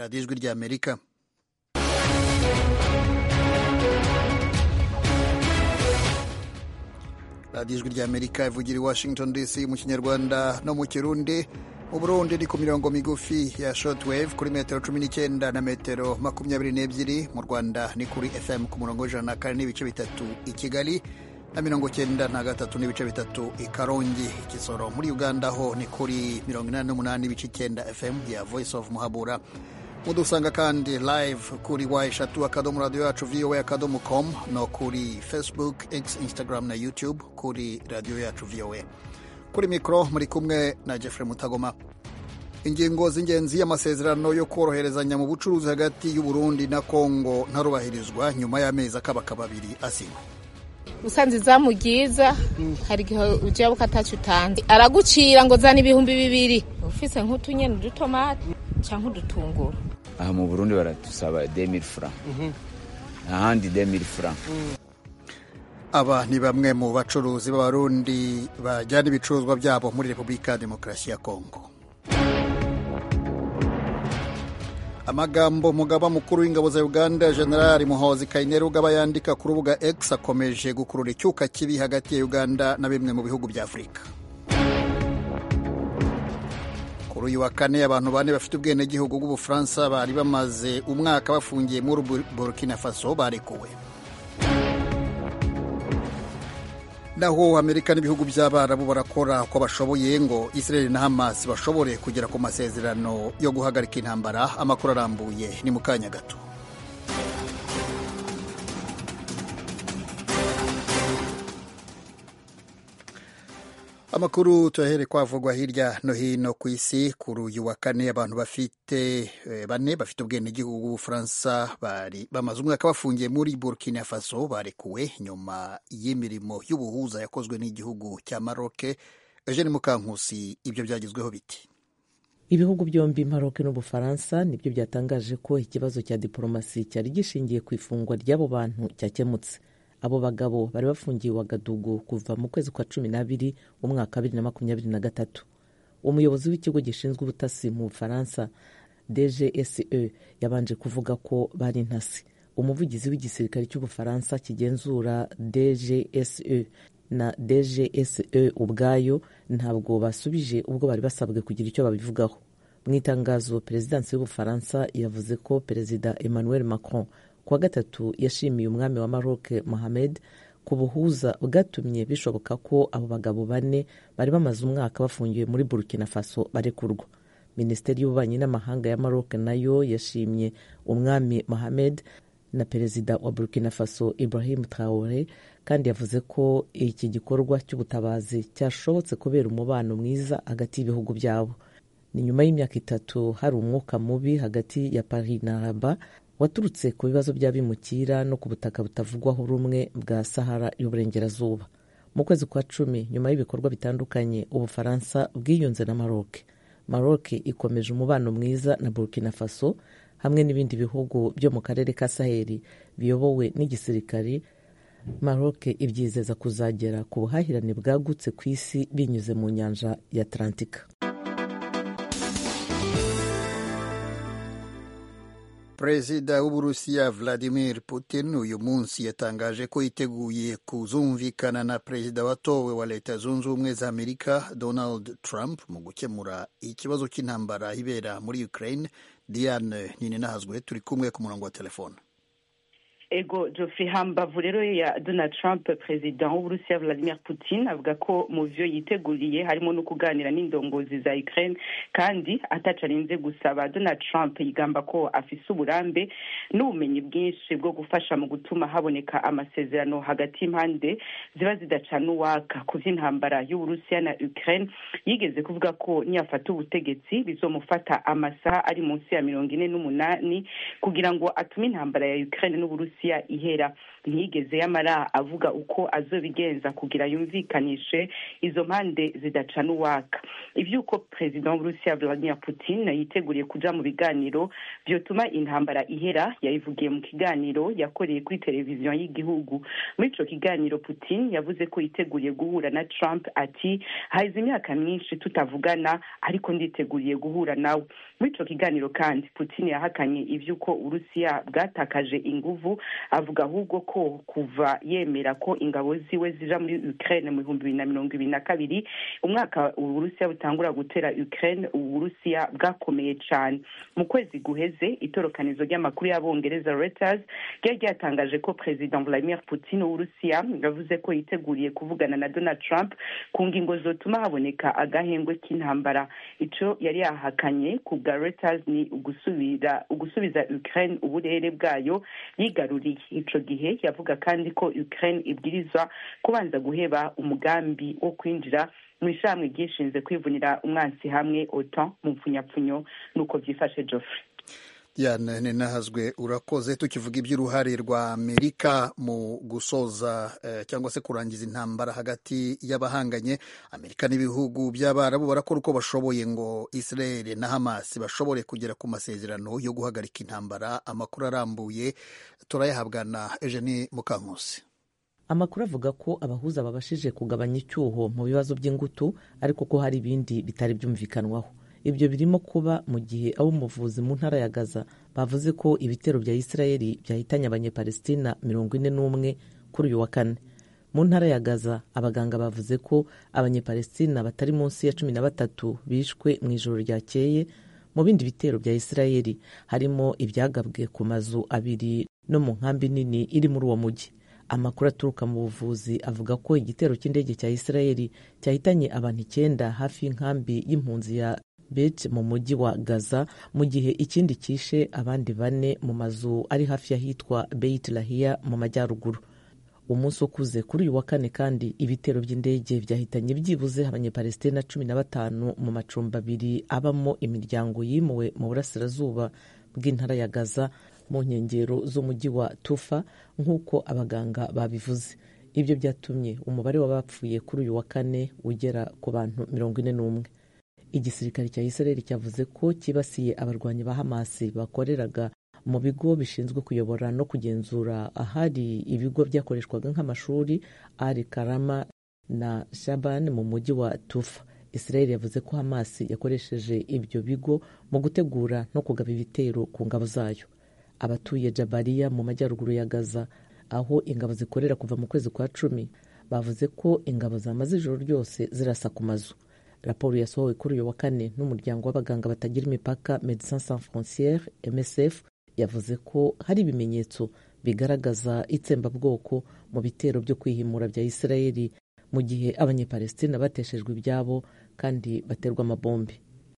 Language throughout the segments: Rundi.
radiyo ijwi ry'amerika radiyo ijwi ry'amerika ivugira i washington dc mu kinyarwanda no mu kirundi mu burundi ni ku mirongo migufi ya shortwave kuri metero cumi n'icyenda na metero makumyabiri n'ebyiri mu rwanda ni kuri fm ku murongo w'ijana na kane n'ibice bitatu i kigali na mirongo cyenda na gatatu n'ibice bitatu i karongi kisoro muri uganda ho ni kuri mirongo inani n'umunani n'ibice icyenda fm ya voice of muhabura mudusanga kandi live kuri wa eshatu akadomo radiyo yacu voa akadomo com no kuri facebook x instagram na youtube kuri radiyo yacu voa kuri mikoro muri kumwe na jeffrey mutagoma ingingo z'ingenzi y'amasezerano yo koroherezanya mu bucuruzi hagati y'uburundi na kongo ntarubahirizwa nyuma y'amezi akabaka abiri asinywe usanze izamu ryiza hari igihe ujya ukatacu utanze aragucira ngo zana ibihumbi bibiri ufise nk'utunyeni udutomati cyangwa udutunguru aha mu burundi baradusaba demiri fura ahandi demiri fura aba ni bamwe mu bacuruzi b'abarundi bajyana ibicuruzwa byabo muri repubulika ya demokarasi ya kongo amagambo umugaba mukuru w'ingabo za uganda generali muhozi kainerugaba aba yandika ku rubuga x akomeje gukurura icyuka kibi hagati ya uganda na bimwe mu bihugu bya afurika kuri uyu wa kane abantu bane bafite ubwenegihugu bw'ubufaransa bari bamaze umwaka bafungiye muri burkina faso barekuwe naho amerika n'ibihugu by'abarabu barakora uko bashoboye ngo israel na hamas bashobore kugera ku masezerano yo guhagarika intambara amakuru arambuye ni mu kanya gato amakuru tuyahere kwavugwa hirya no hino ku isi kuri uyu wa kane abantu bafite bane bafite ubwenegihugu bw'ubufaransa bari bamaze umwaka bafungiye muri burkina faso barekuwe nyuma y'imirimo y'ubuhuza yakozwe n'igihugu cya maroke eugene mukankusi ibyo byagezweho biti ibihugu byombi maroke n'ubufaransa nibyo byatangaje ko ikibazo cya diporomasi cyari gishingiye ku ifungwa ry'abo bantu cyakemutse abo bagabo bari bafungiye wagadugu kuva mu kwezi kwa cumi n'abiri umwaka wa bibiri na makumyabiri na gatatu umuyobozi w'ikigo gishinzwe ubutasi mu bufaransa dgse yabanje kuvuga ko bari intasi umuvugizi w'igisirikare cy'ubufaransa kigenzura dgse na dgse ubwayo ntabwo basubije ubwo bari basabwe kugira icyo babivugaho mu itangazo perezidansi y'ubufaransa yavuze ko perezida emmanuel macron kuwa gatatu yashimiye umwami wa Maroc Mohamed ku buhuza bwatumye bishoboka ko abo bagabo bane bari bamaze umwaka bafungiwe muri Burkina Faso barekurwa minisiteri y'ububanyi n'amahanga ya Maroc nayo yashimye umwami Mohamed na perezida wa Burkina Faso Ibrahim Traore kandi yavuze ko iki gikorwa cy'ubutabazi cyashobotse kubera umubano mwiza hagati y'ibihugu byabo ni nyuma y'imyaka itatu hari umwuka mubi hagati ya Paris na Rabat waturutse ku bibazo by'abimukira no ku butaka butavugwaho rumwe bwa sahara y'uburengerazuba mu kwezi kwa cumi nyuma y'ibikorwa bitandukanye ubufaransa bwiyunze na maroc maroc ikomeje umubano mwiza na burkina faso hamwe n'ibindi bihugu byo mu karere ka saheli biyobowe n'igisirikari maroc ibyizeza kuzagera ku buhahirane bwagutse ku isi binyuze mu nyanja ya atlantika perezida w'uburusiya vladimir putin uyu munsi yatangaje ko yiteguye kuzumvikana na perezida watowe wa leta zunze ubumwe za amerika donald trump mu gukemura ikibazo cy'intambara ibera muri ukraine diane ninahazwe turi kumwe ku murongo wa telefone ego Geoffrey hambavu rero ya donald trump perezida w'uburusiya vladimir putin avuga ko mu vyo yiteguriye harimo no kuganira n'indongozi za ukraine kandi atacarinze gusaba donald trump yigamba ko afise uburambe n'ubumenyi bwinshi bwo gufasha mu gutuma haboneka amasezerano hagati y'impande ziba zidacana uwaka ku vy'intambara y'uburusiya na ukraine yigeze kuvuga ko niyafata ubutegetsi bizomufata amasaha ari munsi ya mirongo ine n'umunani kugira ngo atume intambara ya ukraine n'uburusiya n'uburusiya ihera ntiyigeze yamara avuga uko azobigenza kugira yumvikanishe izo mpande zidacana uwaka ivy'uko perezida w'uburusiya vladimir putin yiteguriye kuja mu biganiro vyotuma intambara ihera yabivugiye mu kiganiro yakoreye kuri televiziyo y'igihugu muri ico kiganiro putin yavuze ko yiteguriye guhura na trump ati hahize imyaka myinshi tutavugana ariko nditeguriye guhura nawe muri ico kiganiro kandi putin yahakanye ivy'uko uburusiya bwatakaje inguvu avuga ahubwo ko kuva yemera ko ingabo ziwe zija muri ukraine mu bihumbi bibiri na mirongo ibiri na kabiri umwaka uburusiya butangura gutera ukraine uburusiya bwakomeye cane mu kwezi guheze itorokanizo ry'amakuru y'abongereza reuters ryari ryatangaje ko perezida vladimir putin w'uburusiya yavuze ko yiteguriye kuvugana na donald trump ku ngingo zotuma haboneka agahengwe k'intambara ico yari yahakanye ku bwa reuters ni ugusubira ugusubiza ukraine uburere bwayo yigaruriye ico gihe yavuga kandi ko ukraine ibwirizwa kubanza guheba umugambi wo kwinjira mu ishamwe ryishinze kwivunira umwansi hamwe otan mu mpfunyapfunyo nuko vyifashe joffrey Diane ninahazwe urakoze tukivuga iby'uruhare rwa Amerika mu gusoza eh, cyangwa se kurangiza intambara hagati y'abahanganye Amerika n'ibihugu by'Abarabu barakora uko bashoboye ngo Israel na Hamas bashobore kugera ku masezerano yo guhagarika intambara amakuru arambuye turayahabwa na Eugenie Mukankusi amakuru avuga ko abahuza babashije kugabanya icyuho mu bibazo by'ingutu ariko ko hari ibindi bitari byumvikanwaho ibyo birimo kuba mu gihe ab'umuvuzi mu ntara ya gaza bavuze ko ibitero bya isirayeli byahitanye abanyepalestina mirongo ine n'umwe kuri uyu wa kane mu ntara ya gaza abaganga bavuze ko abanyepalestina batari munsi ya cumi na batatu bishwe mu ijoro ryakeye mu bindi bitero bya isirayeli harimo ibyagabwe ku mazu abiri no mu nkambi nini iri muri uwo mujyi amakuru aturuka mu buvuzi avuga ko igitero cy'indege cya isirayeli cyahitanye abantu icyenda hafi y'inkambi y'impunzi ya bet mu mujyi wa gaza mu gihe ikindi cyishe abandi bane mu mazu ari hafi y'ahitwa beit lahiya mu majyaruguru umunsi ukuze kuri uyu wa kane kandi ibitero by'indege byahitanye byibuze abanyepalestina cumi na batanu mu macumbi abiri abamo imiryango yimuwe mu burasirazuba bw'intara ya gaza mu nkengero z'umujyi wa tufa nk'uko abaganga babivuze ibyo byatumye umubare w'abapfuye kuri uyu wa kane ugera ku bantu mirongo ine n'umwe igisirikare cya israel cyavuze ko cyibasiye abarwanyi ba hamasi bakoreraga mu bigo bishinzwe kuyobora no kugenzura ahari ibigo byakoreshwaga nk'amashuri ari karama na shaban mu mujyi wa tufa israel yavuze ko hamasi yakoresheje ibyo bigo mu gutegura no kugaba ibitero ku ngabo zayo abatuye jabariya mu majyaruguru ya gaza aho ingabo zikorera kuva mu kwezi kwa cumi bavuze ko ingabo zamaze ijoro ryose zirasa ku mazu raporo yasohowe kuri uyu wa kane n'umuryango w'abaganga batagira imipaka medecins sans frontiere msf yavuze ko hari ibimenyetso bigaragaza itsembabwoko mu bitero byo kwihimura bya isirayeli mu gihe abanyepalestina bateshejwe ibyabo kandi baterwa amabombe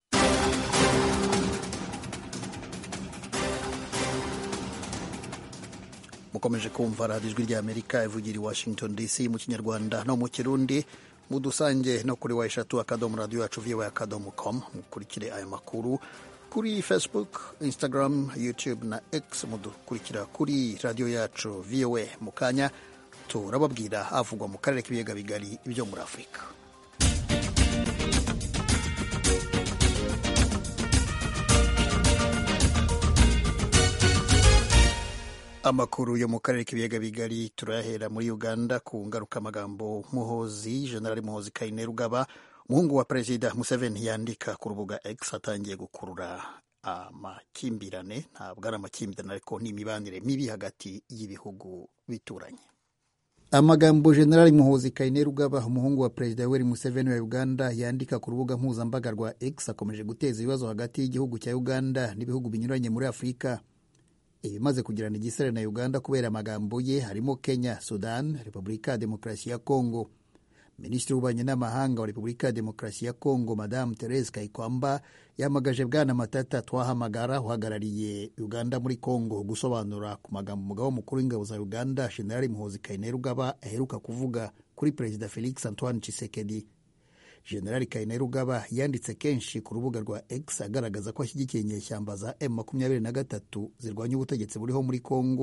mukomeje kumva radiyo ijwi ry'amerika ivugira i washington dc mu kinyarwanda no mu kirundi mudusange no kuri wa eshatu akadomo radiyo yacu viwe akadomo com mukurikire aya makuru kuri facebook instagram youtube na x mudukurikira kuri radiyo yacu voa mu kanya turababwira havugwa mu karere k'ibiyaga bigari byo muri afurika amakuru yo mu karere k'ibiyaga bigari turayahera muri uganda ku ngarukamagambo muhozi generali muhozi kainerugaba umuhungu wa perezida museveni yandika ku rubuga x atangiye gukurura amakimbirane ntabwo ari amakimbirane ariko ni imibanire mibi hagati y'ibihugu bituranye amagambo generali muhozi kainerugaba umuhungu wa perezida yoweri museveni wa uganda yandika ku rubuga mpuzambaga rwa x akomeje guteza ibibazo hagati y'igihugu cya uganda n'ibihugu binyuranye muri afurika ibimaze kugirana igisare na uganda kubera amagambo ye harimo kenya sudan repubulika ya demokarasi ya kongo minisitiri w'ububanyi n'amahanga wa repubulika ya demokarasi ya kongo madamu therese kayikwamba yamagaje bwana matata twahamagara uhagarariye uganda muri kongo gusobanura ku magambo umugabo mukuru w'ingabo za uganda generali muhozi kainerugaba aheruka kuvuga kuri perezida felix antoine chisekedi generali kainerugaba yanditse kenshi ku rubuga rwa x agaragaza ko ashyigikiye inyeshyamba za m makumyabiri na gatatu zirwanya ubutegetsi buriho muri kongo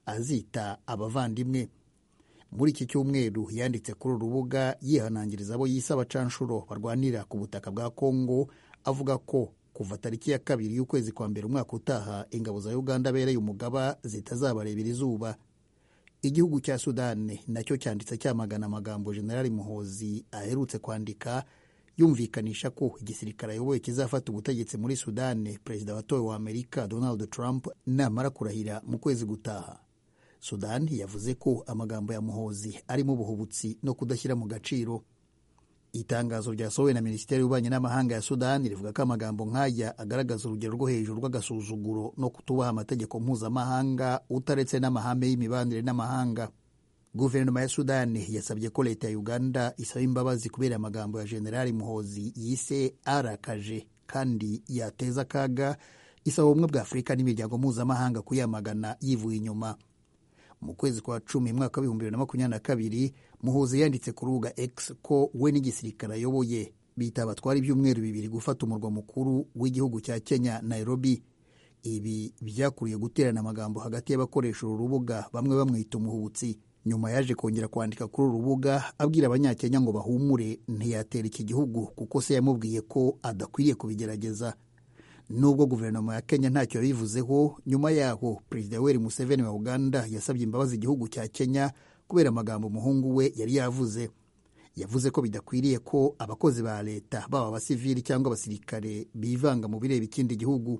azita abavandimwe muri iki cyumweru yanditse kuri uru rubuga yihanangiriza abo yise abacanshuro barwanira ku butaka bwa kongo avuga ko kuva tariki ya kabiri y'ukwezi kwa mbere umwaka utaha ingabo za uganda abereye umugaba zitazabarebera izuba igihugu cya sudani nacyo cyanditse cyamagana amagambo generali muhozi aherutse kwandika yumvikanisha ko igisirikare ayoboye kizafata ubutegetsi muri sudani perezida watowe wa amerika donald trump namara kurahira mu kwezi gutaha sudani yavuze ko amagambo ya muhozi arimo ubuhubutsi no kudashyira mu gaciro itangazo ryasohowe na minisiteri y'ububanyi n'amahanga ya sudani rivuga ko amagambo nk'aya agaragaza urugero rwo hejuru rw'agasuzuguro no kutubaha amategeko mpuzamahanga utaretse n'amahame y'imibanire n'amahanga guverinoma ya sudani yasabye ko leta ya uganda isaba imbabazi kubera amagambo ya generali muhozi yise arakaje kandi yateza akaga isaba ubumwe bwa afurika n'imiryango mpuzamahanga kuyamagana yivuye inyuma mu kwezi kwa cumi mwaka w'ibihumbi bibiri na makumyabiri na kabiri muhuzi yanditse ku rubuga x ko we n'igisirikare ayoboye bita batwara ibyumweru bibiri gufata umurwa mukuru w'igihugu cya kenya nairobi ibi byakuriye guterana amagambo hagati y'abakoresha uru rubuga bamwe bamwita umuhubutsi nyuma yaje kongera kwandika kuri uru rubuga abwira abanyakenya ngo bahumure ntiyatera iki gihugu kuko se yamubwiye ko adakwiriye kubigerageza nubwo guverinoma ya kenya ntacyo yabivuzeho nyuma yaho perezida yoweri museveni wa uganda yasabye imbabazi igihugu cya kenya kubera amagambo umuhungu we yari yavuze yavuze ko bidakwiriye ko abakozi ba leta baba abasivili cyangwa abasirikare bivanga mu bireba ikindi gihugu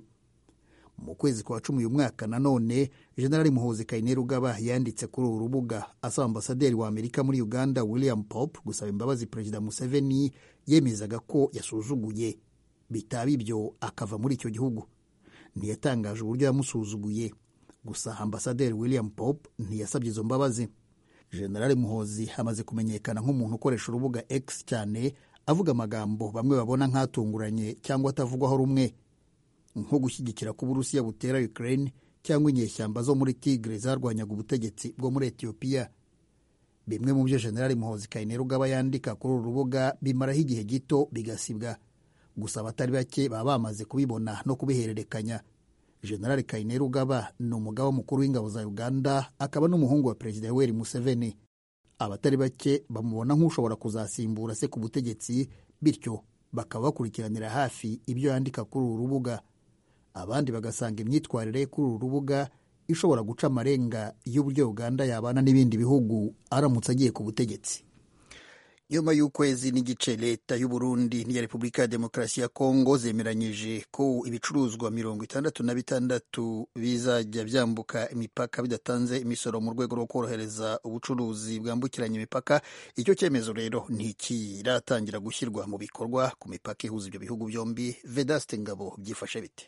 mu kwezi kwa cumi uyu mwaka nanone generali muhozi kainerugaba yanditse kuri uru rubuga asaba ambasaderi wa amerika muri uganda william pop gusaba imbabazi perezida museveni yemezaga ko yasuzuguye bitaba ibyo akava muri icyo gihugu ntiyatangaje uburyo yamusuzuguye gusa ambasaderi william pop ntiyasabye izo mbabazi generali muhozi amaze kumenyekana nk'umuntu ukoresha urubuga x cyane avuga amagambo bamwe babona nk'atunguranye cyangwa atavugwaho rumwe nko gushyigikira ko uburusiya butera ukraine cyangwa inyeshyamba zo muri tigre zarwanyaga ubutegetsi bwo muri etiyopiya bimwe mu byo generali muhozi kainerugaba yandika kuri uru rubuga bimaraho igihe gito bigasibwa gusa abatari bake baba bamaze kubibona no kubihererekanya generali kainerugaba ni umugaba mukuru w'ingabo za uganda akaba n'umuhungu wa perezida yoweri museveni abatari bake bamubona nk'ushobora kuzasimbura se ku butegetsi bityo bakaba bakurikiranira hafi ibyo yandika kuri uru rubuga abandi bagasanga imyitwarire ye kuri uru rubuga ishobora guca amarenga y'uburyo uganda yabana n'ibindi bihugu aramutse agiye ku butegetsi nyuma y'ukwezi n'igice leta y'u Burundi n'iya repubulika ya demokarasi ya kongo zemeranyije ko ibicuruzwa mirongo itandatu na bitandatu bizajya byambuka imipaka bidatanze imisoro mu rwego rwo korohereza ubucuruzi bwambukiranya imipaka icyo cyemezo rero ntikiratangira gushyirwa mu bikorwa ku mipaka ihuza ibyo bihugu byombi vedaste ngabo byifashe bite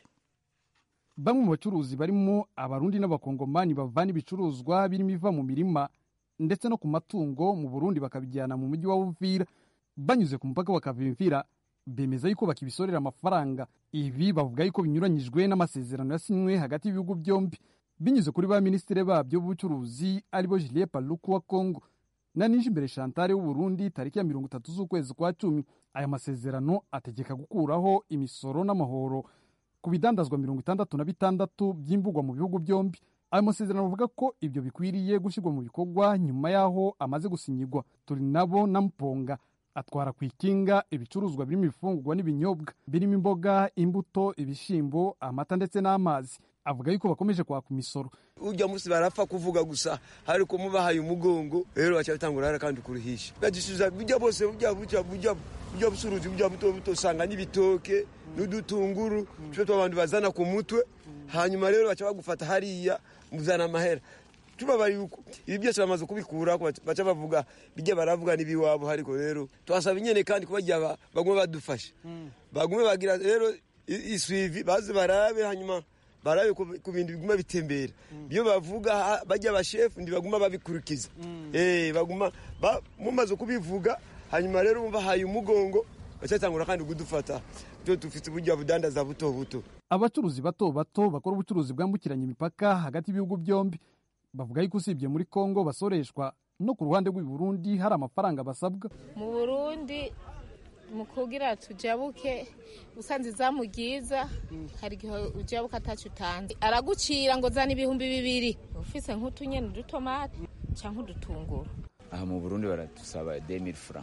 bamwe mu bacuruzi barimo abarundi n'abakongomani bavana ibicuruzwa birimo iva mu mirima ndetse no ku matungo mu burundi bakabijyana mu mujyi wa uvira banyuze ku mupaka bakavimvira bemeza yuko bakibisorera amafaranga ibi bavuga yuko binyuranyijwe n'amasezerano yasinywe hagati y'ibihugu byombi binyuze kuri ba minisitiri babyo b'ubucuruzi aribo Julien Paluku wa Congo na Nijimbere Chantal w'Uburundi tariki ya mirongo itatu z'ukwezi kwa cumi aya masezerano ategeka gukuraho imisoro n'amahoro ku bidandazwa mirongo itandatu na bitandatu by'imbugwa mu bihugu byombi ayo masezerano avuga ko ibyo bikwiriye gushyirwa mu bikorwa nyuma y'aho amaze gusinyigwa turi nabo na mponga atwara ku ikinga ibicuruzwa birimo ibifungurwa n'ibinyobwa birimo imboga imbuto ibishyimbo amata ndetse n'amazi avuga yuko bakomeje kwaka imisoro ujya munsi barapfa kuvuga gusa ariko mubahaye umugongo rero baca bitangura hara kandi kuruhisha bagisubiza bijya bose bujya bujya bujya bujya busuruzi bujya buto buto usanga n'ibitoke n'udutunguru twe abantu bazana ku mutwe hanyuma rero baca bagufata hariya muzana amahera tubabari uko ibi byose bamaze kubikura baca bavuga bijya baravuga n'ibiwabo ariko rero twasaba inyene kandi kubagira bagume badufasha bagume bagira rero iswivi baze barabe hanyuma barabe ku bintu biguma bitembera iyo bavuga bajya abashefu ntibaguma babikurikiza baguma mumaze kubivuga hanyuma rero bahaye umugongo bacatangura kandi kudufata byo dufite uburyo budandaza buto buto abacuruzi bato bato bakora ubucuruzi bwambukiranya imipaka hagati y'ibihugu byombi bavuga yuko usibye muri kongo basoreshwa no ku ruhande rw'i Burundi hari amafaranga basabwa mu burundi mu kugira tujabuke usanze izamu ryiza hari igihe ujabuka atacu utanze aragucira ngo zana ibihumbi bibiri ufise nk'utunyeni udutomati cyangwa udutunguru aha mu burundi baradusaba demiri fura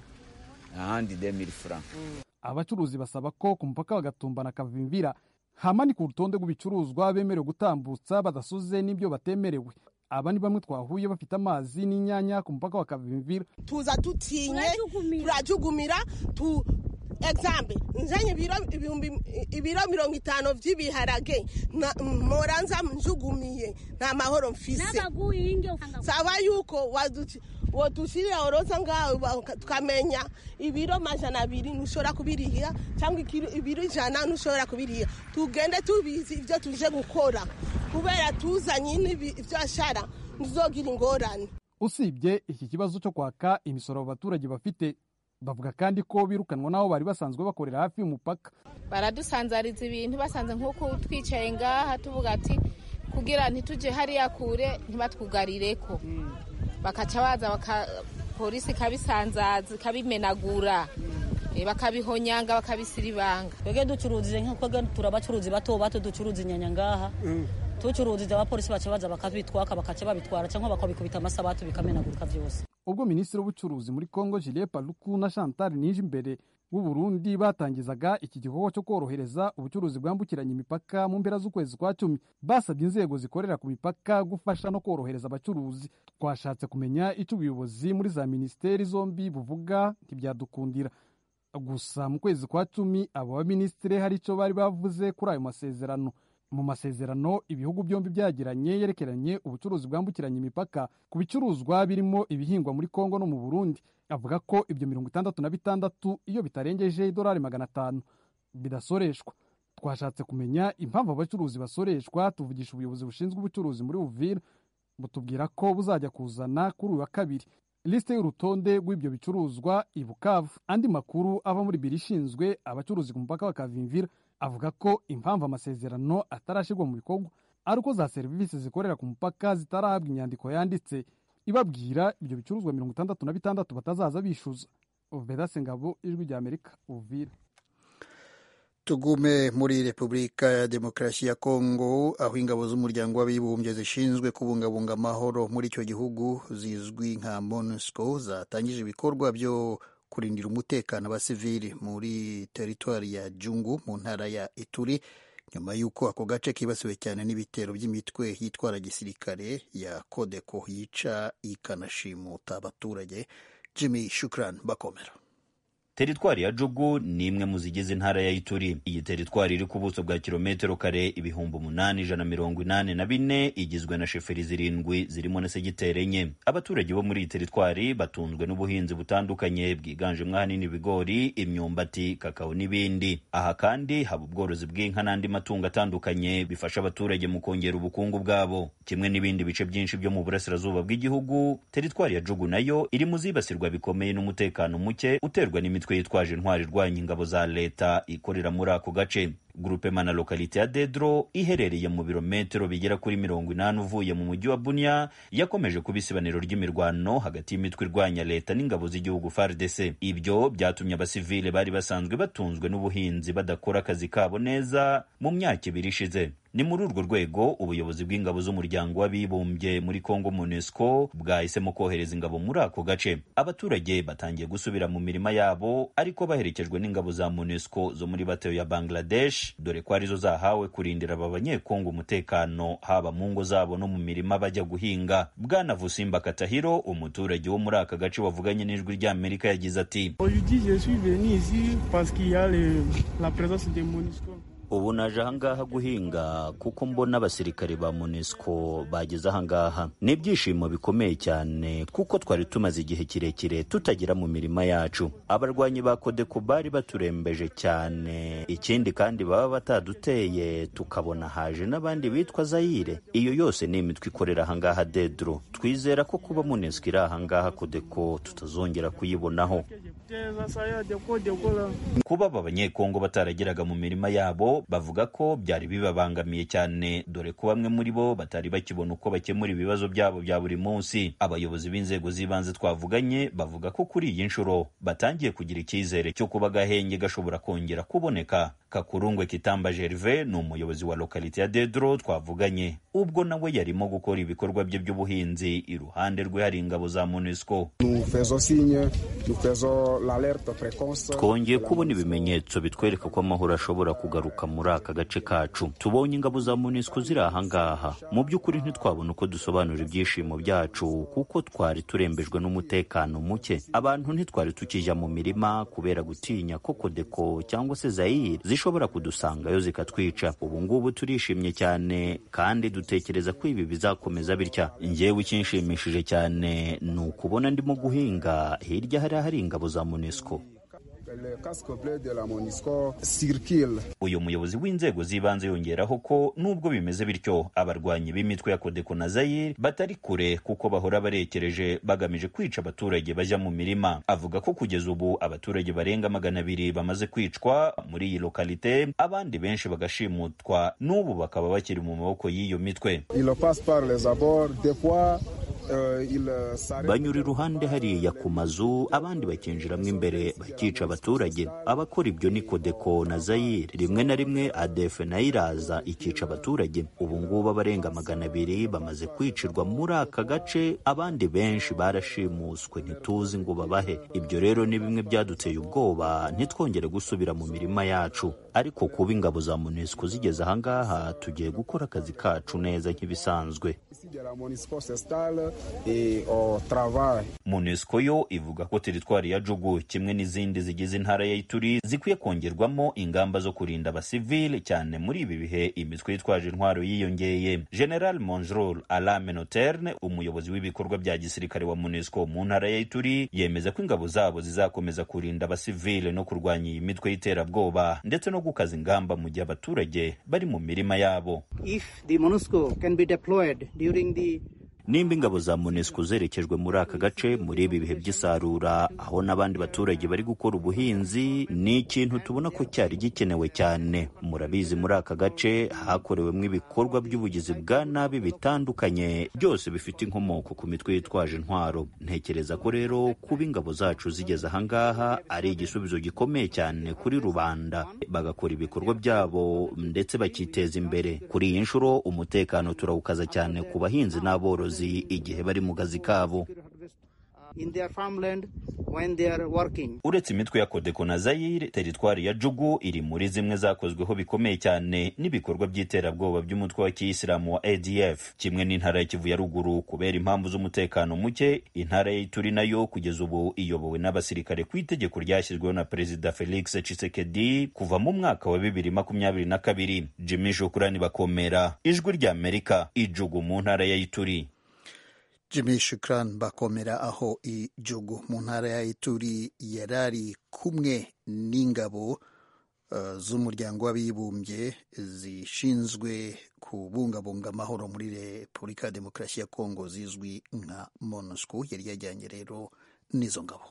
ahandi demiri fura abacuruzi basaba ko ku mupaka wagatumba na kavimvira hamanikwa urutonde rw'ibicuruzwa bemerewe gutambutsa badasuze n'ibyo batemerewe aba ni bamwe twahuye bafite amazi n'inyanya ku mupaka wa kavimvira tuza dutinye turajugumira tu example nzanye ibiro ibihumbi ibiro mirongo itanu vy'ibiharage moranza njugumiye nta mahoro mfise saba yuko waduci wodushirira oroza ngaho tukamenya ibiro majana abiri ntushobora kubiriha cyangwa ibiro ijana ntushobora kubiriha tugende tubizi ibyo tuje gukora kubera tuzanye n'ibyo ashara ntuzogira ingorane usibye iki kibazo cyo kwaka imisoro abaturage bafite bavuga kandi ko birukanwa n'aho bari basanzwe bakorera hafi y'umupaka baradusanzariza ibintu basanze nk'uko twicaye ngaha tuvuga ati kugira ntitujye hariya kure ntibatwugarire ko bakaca baza polisi ikabisanzaza ikabimenagura bakabihonyanga bakabisiribanga twebwe ducuruzije nk'uko turi abacuruzi bato bato ducuruza inyanya ngaha tucuruzije abapolisi baca baza bakabitwaka bakaca babitwara cyangwa bakabikubita amasabatu bikamenagurika byose ubwo minisitiri w'ubucuruzi muri congo julie paluku na chantal nije imbere w'u burundi batangizaga iki gikorwa cyo korohereza ubucuruzi bwambukiranya imipaka mu mpera z'ukwezi kwa cumi basabye inzego zikorera ku mipaka gufasha no korohereza abacuruzi twashatse kumenya icyo ubuyobozi muri za minisiteri zombi buvuga ntibyadukundira gusa mu kwezi kwa cumi abo baminisitiri hari icyo bari bavuze kuri ayo masezerano mu masezerano ibihugu byombi byagiranye yerekeranye ubucuruzi bwambukiranya imipaka ku bicuruzwa birimo ibihingwa muri kongo no mu burundi avuga ko ibyo mirongo itandatu na bitandatu iyo bitarengeje idolari magana atanu bidasoreshwa twashatse kumenya impamvu abacuruzi basoreshwa tuvugisha ubuyobozi bushinzwe ubucuruzi muri uvira butubwira ko buzajya kuzana kuri uyu wa kabiri lisite y'urutonde rw'ibyo bicuruzwa i bukavu andi makuru ava muri biro ishinzwe abacuruzi ku mupaka wa kavimvira avuga ko impamvu amasezerano atarashyirwa mu bikorwa ari uko za serivisi zikorera ku mupaka zitarahabwa inyandiko yanditse ibabwira ibyo bicuruzwa mirongo itandatu na bitandatu batazaza bishyuza vedase ngabo ijwi rya amerika uvira tugume muri repubulika ya demokarasi ya kongo aho ingabo z'umuryango w'abibumbye zishinzwe kubungabunga amahoro muri icyo gihugu zizwi nka monusco zatangije ibikorwa byo kurindira umutekano abasivili muri teritwari ya jungu mu ntara ya ituri nyuma y'uko ako gace kibasiwe cyane n'ibitero by'imitwe yitwara gisirikare ya kodeko yica ikanashimuta abaturage jimmy shukran bakomera teritwari ya jugu ni imwe mu zigize intara ya ituri iyi teritwari iri ku buso bwa kilometero kare ibihumbi umunani ijana mirongo inani na bine igizwe na sheferi zirindwi zirimo na segiteri enye abaturage bo muri iyi teritwari batunzwe n'ubuhinzi butandukanye bwiganjemo ahanini ibigori imyumbati kakao n'ibindi aha kandi haba ubworozi bw'inka n'andi matungo atandukanye bifasha abaturage mu kongera ubukungu bwabo kimwe n'ibindi bice byinshi byo mu burasirazuba bw'igihugu teritwari ya jugu nayo iri mu zibasirwa bikomeye n'umutekano muke uterwa n'imitwe yitwaje intwari irwanya ingabo za leta ikorera muri ako gace grupema na lokalite ya dedro iherereye mu birometero bigera kuri mirongo inani uvuye mu mujyi wa bunia yakomeje kuba isibaniro ry'imirwano hagati y'imitwe irwanya leta n'ingabo z'igihugu fardc ibyo byatumye abasivile bari basanzwe batunzwe n'ubuhinzi badakora akazi kabo neza mu myaka ibiri ishize ni muri urwo rwego ubuyobozi bw'ingabo z'umuryango w'abibumbye muri congo monusco bwahisemo kohereza ingabo muri ako gace abaturage batangiye gusubira mu mirima yabo ariko baherekejwe n'ingabo za monusco zo muri bateyo ya bangladesh dore ko arizo zahawe kurindira aba banyekongo umutekano haba mu ngo zabo no mu mirima bajya guhinga bwana vusimba katahiro umuturage wo muri aka gace wavuganye n'ijwi ry'amerika yagize ati ubu naje ahangaha guhinga kuko mbona abasirikare ba monesco bageze ahangaha ni ibyishimo bikomeye cyane kuko twari tumaze igihe kirekire tutagera mu mirima yacu abarwanyi ba kodeko bari baturembeje cyane ikindi kandi baba bataduteye tukabona haje n'abandi bitwa zayire iyo yose ni imitwe ikorera ahangaha dedro twizera ko kuba monesco iri ahangaha kodeko tutazongera kuyibonaho kuba aba banyekongo batarageraga mu mirima yabo bo bavuga ko byari bibabangamiye cyane dore ko bamwe muri bo batari bakibona uko bakemura ibibazo byabo bya buri munsi abayobozi b'inzego z'ibanze twavuganye bavuga ko kuri iyi nshuro batangiye kugira icyizere cyo kuba agahenge gashobora kongera kuboneka kakurungwe kitamba gerve ni umuyobozi wa lokalite ya dedro twavuganye ubwo nawe yarimo gukora ibikorwa bye by'ubuhinzi iruhande rwe hari ingabo za monusco twongeye kubona ibimenyetso bitwereka ko amahoro ashobora kugaruka muri aka gace kacu tubonye ingabo za monusco ziri ahangaha mu by'ukuri ntitwabona uko dusobanura ibyishimo byacu kuko twari turembejwe n'umutekano muke abantu ntitwari tukijya mu mirima kubera gutinya ko kodeko cyangwa se zayire zishobora kudusangayo zikatwica ubu ngubu turishimye cyane kandi dutekereza ko ibi bizakomeza bitya ngewe ikinshimishije cyane ni ukubona ndimo guhinga hirya hari hari ingabo za monesco uyu muyobozi w'inzego z'ibanze yongeraho ko nubwo bimeze bityo abarwanyi b'imitwe ya kodeko na zayire batari kure kuko bahora barekereje bagamije kwica abaturage bajya mu mirima avuga ko kugeza ubu abaturage barenga magana abiri bamaze kwicwa muri iyi lokalite abandi benshi bagashimutwa n'ubu bakaba bakiri mu maboko y'iyo mitwe banyura iruhande hariya ku mazu abandi bakinjiramo imbere bakica abaturage abakora ibyo ni kodeko na zayire rimwe na rimwe adefe nayo iraza ikica abaturage ubu ngubu abarenga magana abiri bamaze kwicirwa muri aka gace abandi benshi barashimuswe ntituzi ngo babahe ibyo rero ni bimwe byaduteye ubwoba ntitwongere gusubira mu mirima yacu ariko kuba ingabo za monesco zigeze ahangaha tugiye gukora akazi kacu neza nk'ibisanzwe monesco yo ivuga ko teritwari ya jugu kimwe n'izindi zigize intara ya ituri zikwiye kongerwamo ingamba zo kurinda abasivile cyane muri ibi bihe imitwe yitwaje intwaro yiyongeye general monjrol alame noterne umuyobozi w'ibikorwa bya gisirikare wa monesco mu ntara ya ituri yemeza ko ingabo zabo zizakomeza kurinda abasivile no kurwanya iyi mitwe y'iterabwoba ndetse no gukaza ingamba mu gihe abaturage bari mu mirima yabo If the MONUSCO can be deployed during the nimba ingabo za monesco zerekejwe muri aka gace muri ibi bihe by'isarura aho n'abandi baturage bari gukora ubuhinzi ni ikintu tubona ko cyari gikenewe cyane murabizi muri aka gace hakorewemo ibikorwa by'ubugizi bwa nabi bitandukanye byose bifite inkomoko ku mitwe yitwaje intwaro ntekereza ko rero kuba ingabo zacu zigeze ahangaha ari igisubizo gikomeye cyane kuri rubanda bagakora ibikorwa byabo ndetse bakiteza imbere kuri iyi nshuro umutekano turawukaza cyane ku bahinzi n'aborozi igihe bari mu kazi kabo in their farmland when they are working. uretse imitwe ya kodeko na zayire teritwari ya jugu iri muri zimwe zakozweho bikomeye cyane n'ibikorwa by'iterabwoba by'umutwe wa kiyisilamu wa adf kimwe n'intara ya kivu ya ruguru kubera impamvu z'umutekano muke intara ya ituri nayo kugeza ubu iyobowe n'abasirikare ku itegeko ryashyizweho na perezida felix tshisekedi kuva mu mwaka wa bibiri makumyabiri na kabiri jimmy shukurani bakomera ijwi ry'amerika ijugu mu ntara ya ituri Jimmy Shukran bakomera aho ijugu mu ntara ya Ituri yarari kumwe n'ingabo uh, z'umuryango w'abibumbye zishinzwe kubungabunga amahoro muri Repubulika ya Demokarasi ya Kongo zizwi nka MONUSCO yari yajyanye rero n'izo ngabo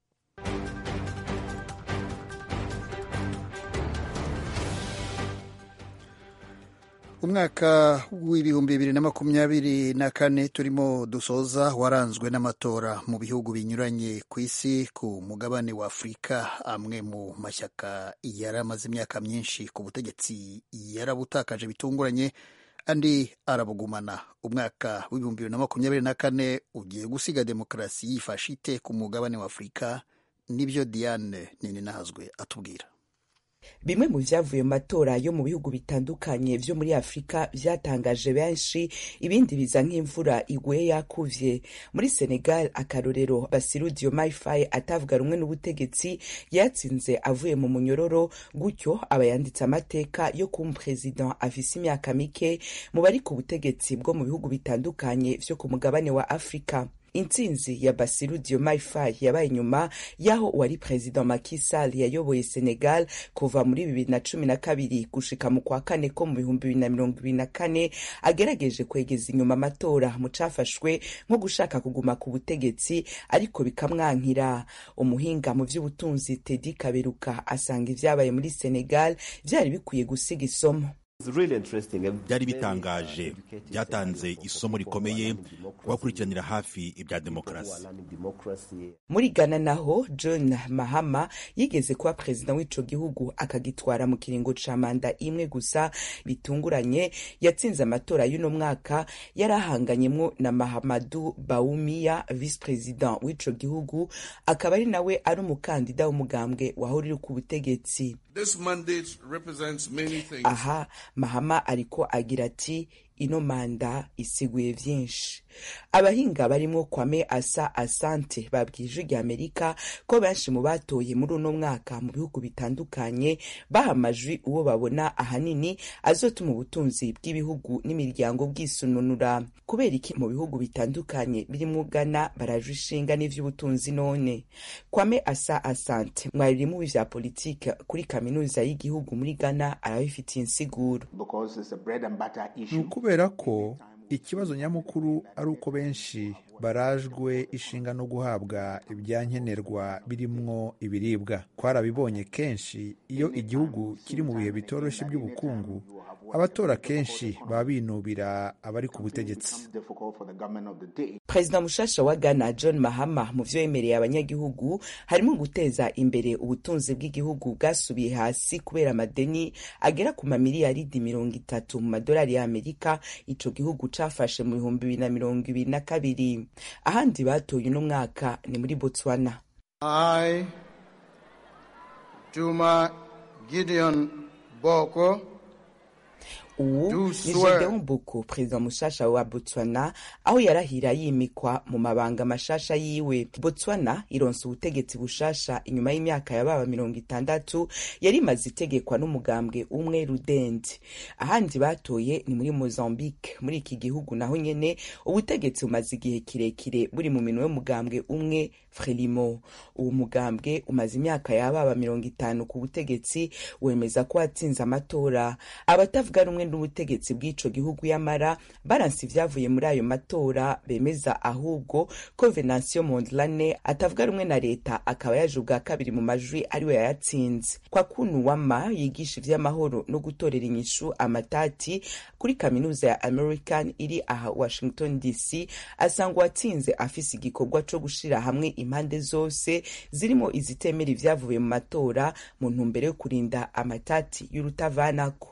umwaka w'ibihumbi bibiri na makumyabiri na kane turimo dusoza waranzwe n'amatora mu bihugu binyuranye ku isi ku mugabane wa afurika amwe mu mashyaka yari amaze imyaka myinshi ku butegetsi yarabutakaje bitunguranye andi arabugumana umwaka w'ibihumbi bibiri na makumyabiri na kane ugiye gusiga demokarasi yifashe ite ku mugabane wa afurika nibyo diane nini nahazwe atubwira bimwe mu byavuye mu matora yo mu bihugu bitandukanye vyo muri afurika vyatangaje benshi ibindi biza nk'imvura iguye yakuvye muri senegal akarorero basiru diomaye faye atavuga rumwe n'ubutegetsi yatsinze avuye mu munyororo gutyo aba yanditse amateka yo kuba umuperezida afise imyaka mike mu bari ku butegetsi bwo mu bihugu bitandukanye vyo ku mugabane wa afurika intsinzi ya basiru diomaye faye yabaye inyuma y'aho uwari perezida Macky Sall yayoboye senegal kuva muri bibiri na cumi na kabiri gushika mu kwa kane ko mu bihumbi bibiri na mirongo ibiri na kane agerageje kwegeza inyuma amatora mu cafashwe nko gushaka kuguma ku butegetsi ariko bikamwankira umuhinga mu vy'ubutunzi tedi kaberuka asanga ivyabaye muri senegal vyari bikwiye gusiga isomo byari bitangaje byatanze isomo rikomeye kubakurikiranira hafi ibya demokarasi muri ghana naho john mahama yigeze kuba perezida w'ico gihugu akagitwara mu kiringo ca manda imwe gusa bitunguranye yatsinze amatora y'uno mwaka yari ahanganyemwo na mahamadu bawumia vice president w'ico gihugu akaba ari nawe ari umukandida w'umugambwe wahurira ku butegetsi aha mahama ariko agira ati ino manda isiguye vyinshi abahinga barimwo kwame asa asante babwije rya amerika ko benshi mu batoye muri uno mwaka mu bihugu bitandukanye baha amajwi uwo babona ahanini azotuma ubutunzi bw'ibihugu n'imiryango bwisununura kubera iki mu bihugu bitandukanye birimwo ghana barajwe ishinga n'ivy'ubutunzi none kwame asa asante mwari mu vya politike kuri kaminuza y'igihugu muri ghana arabifitiye insiguro kubera ko ikibazo nyamukuru ari uko benshi barajwe ishinga no guhabwa ibyankenerwa birimwo ibiribwa twarabibonye kenshi iyo igihugu kiri mu bihe bitoroshye by'ubukungu abatora kenshi baba binubira abari ku butegetsi perezida mushasha wa ghana john mahama mu vyo yemereye abanyagihugu harimo guteza imbere ubutunzi bw'igihugu bwasubiye hasi kubera amadeni agera ku mamiliyaridi mirongo itatu mu madolari y'amerika ico gihugu cafashe mu bihumbi bibiri na mirongo ibiri na kabiri ahandi batoye uno mwaka ni muri botswana I, Juma Gideon Boko ubu ni gedeon boko perezida mushasha wa botswana aho yarahira yimikwa mu mabanga mashasha yiwe botswana ironsa ubutegetsi bushasha inyuma y'imyaka yababa mirongo itandatu yari imaze itegekwa n'umugambwe umwe rudende ahandi batoye ni muri mozambique muri iki gihugu naho nyene ubutegetsi bumaze igihe kirekire buri mu minwe y'umugambwe umwe frelimo uwo mugambwe umaze imyaka yababa mirongo itanu ku butegetsi wemeza ko watsinze amatora abatavuga rumwe n'ubutegetsi bw'ico gihugu yamara baranse ivyavuye muri ayo matora bemeza ahubwo ko venancio mondlane atavuga rumwe na leta akaba yaje ubwa kabiri mu majwi ariwe yayatsinze kwa kunu wama yigisha ivy'amahoro no gutorera inyishu amatati kuri kaminuza ya american iri aha washington dc asanga uwatsinze afise igikorwa co gushira hamwe impande zose zirimo izitemera ivyavuye mu matora mu ntumbero yo kurinda amatati y'urutavanako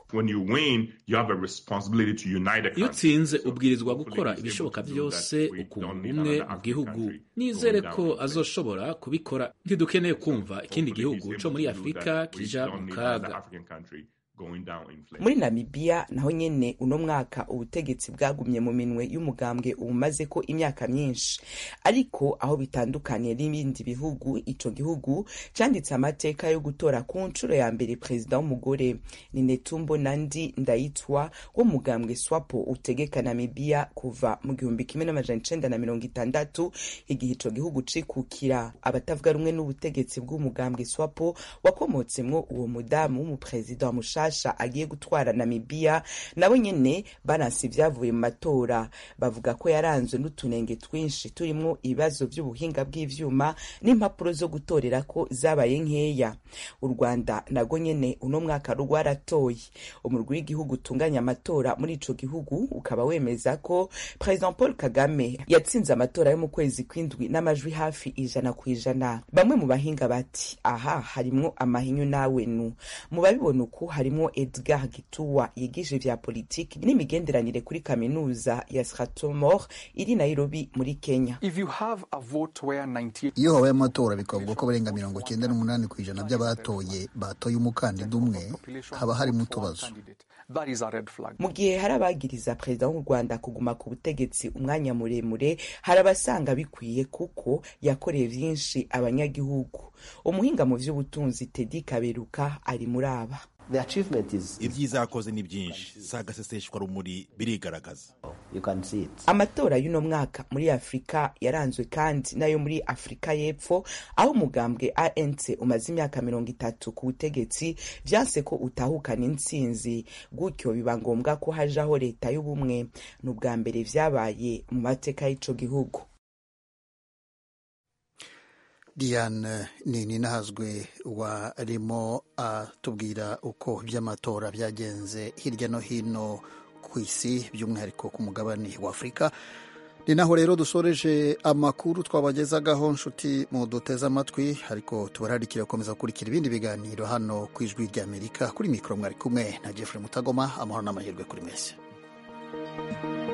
iyo utsinze ubwirizwa gukora ibishoboka byose ukunga ubumwe mu gihugu nizere ko azoshobora kubikora ntidukeneye kumva ikindi gihugu co muri afurika kija mu kaga muri namibiya naho nyene uno mwaka ubutegetsi bwagumye mu minwe y'umugambwe ubumaze ko imyaka myinshi ariko aho bitandukaniye n'ibindi bihugu ico gihugu canditse amateka yo gutora ku nshuro ya mbere perezida w'umugore ni netumbo nandi ndayitwa wo mugambwe swapo utegeka namibiya kuva mu gihumbi kimwe n'amajana icenda na mirongo itandatu igihe ico gihugu cikukira abatavuga rumwe n'ubutegetsi bw'umugambwe swapo wakomotsemwo uwo mudamu w'umuperezida wa mushasha mushasha agiye gutwara namibiya nabo nyene baranse ivyavuye mu matora bavuga ko yaranzwe n'utunenge twinshi turimwo ibibazo vy'ubuhinga bw'ivyuma n'impapuro zo gutorera ko zabaye nkeya u rwanda nago nyene uno mwaka rwaratoye umurwi w'igihugu utunganya amatora muri ico gihugu ukaba wemeza ko president paul kagame yatsinze amatora yo mu kwezi kw'indwi n'amajwi hafi ijana ku ijana bamwe mu bahinga bati aha harimwo amahinyu nawe nu mu babibona uku harimwo edgar gituwa yigisha ivya politiki n'imigenderanire kuri kaminuza ya strathmore iri nairobi muri kenya iyo habaye amatora bikavuga ko abarenga mirongo cyenda n'umunani ku ijana by'abatoye batoye umukandida umwe haba harimo utubazo mu gihe hari abagiriza perezida w'u rwanda kuguma ku butegetsi umwanya muremure hari abasanga bikwiye kuko yakoreye vyinshi abanyagihugu umuhinga mu vy'ubutunzi tedi kaberuka ari muri aba ibyiza yakoze ni byinshi si agaseseshwa rumuri birigaragaza amatora y'uno mwaka muri afurika yaranzwe kandi n'ayo muri afurika y'epfo aho umugambwe anc umaze imyaka mirongo itatu ku butegetsi vyanse ko utahukana intsinzi gutyo biba ngombwa ko hajaho leta y'ubumwe ni ubwa mbere vyabaye mu mateka y'ico gihugu diane nini nahazwe warimo atubwira uko iby'amatora byagenze hirya no hino ku isi by'umwihariko ku mugabane wa afurika ni naho rero dusoreje amakuru twabagezagaho nshuti mu duteze amatwi ariko tubararikira gukomeza gukurikira ibindi biganiro hano ku ijwi ry'amerika kuri mikoro mwari kumwe na jeffrey mutagoma amahoro n'amahirwe kuri mwese